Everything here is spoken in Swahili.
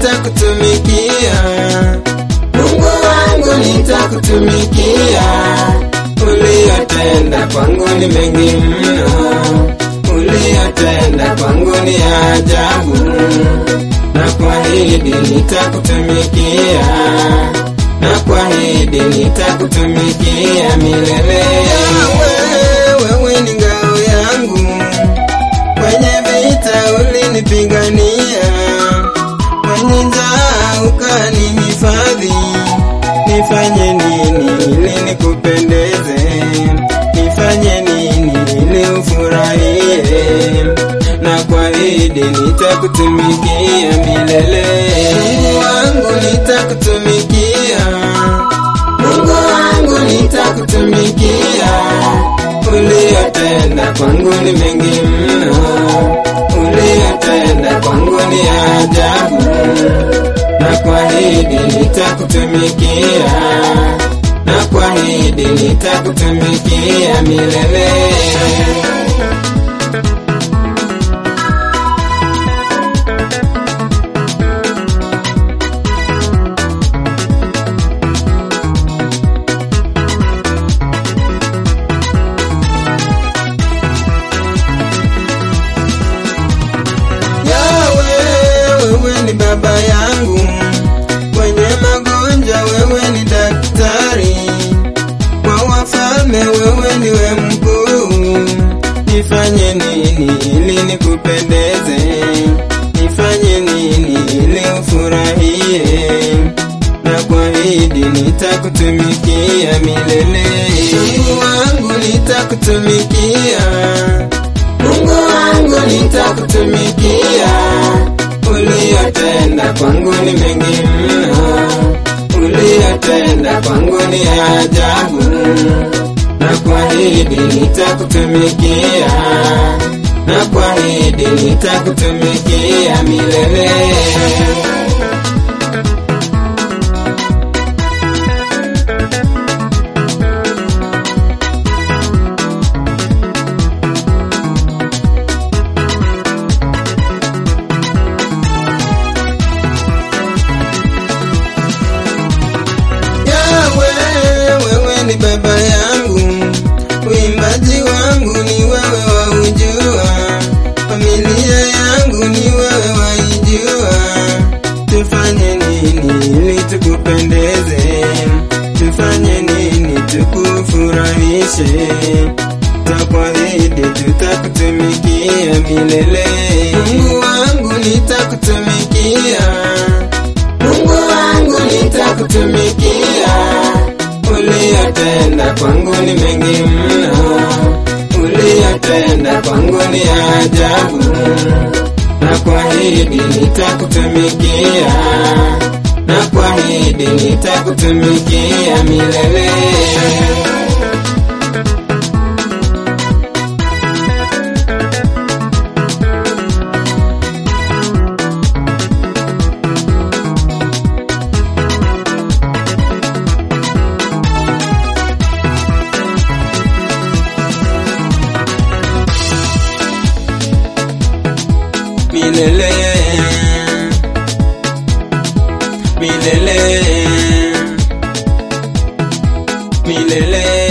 nitakutumikia, Mungu wangu nitakutumikia. Uliyotenda kwangu ni mengi mno, uliyotenda kwangu ni ajabu, na kuahidi nitakutumikia, na kuahidi nitakutumikia milele. Yawe, wewe ni ngao yangu, kwenye vita ulinipigania, kwenye njaa ukanihifadhi. Nifanye nini ili nikupendeze? Nifanye nini ili ufurahie? Na kuahidi nitakutumikia milele. Mungu wangu nitakutumikia, Mungu wangu nitakutumikia. Uliyotenda kwangu ni mengi mno, uliyotenda kwangu ni ajabu, na kuahidi nitakutumikia, na kuahidi nitakutumikia milele. Yawe, wewe ni baba yangu, kwenye magonjwa wewe ni daktari, kwa wafalme wewe ndiwe mkuu. Nifanye nini ili nikupendeze? Nifanye nini ili ufurahie? Na kuahidi nitakutumikia milele. Mungu wangu nitakutumikia Mungu wangu nitakutumikia, uliyotenda kwangu ni mengi mno, uliyotenda kwangu ni ajabu, na kuahidi nitakutumikia, na kuahidi nitakutumikia milele. Yawe, wewe ni baba yangu, uimbaji wangu ni wewe waujua, familia yangu ni wewe waijua. Tufanye nini ili tukupendeze? Tufanye nini tukufurahishe? Twakuahidi tutakutumikia milele. Mungu wangu nitakutumikia Mungu wangu nitakutumikia, uliyotenda kwangu ni mengi mno, uliyotenda kwangu ni ajabu, na kuahidi nitakutumikia, na kuahidi nitakutumikia milele. milele milele milele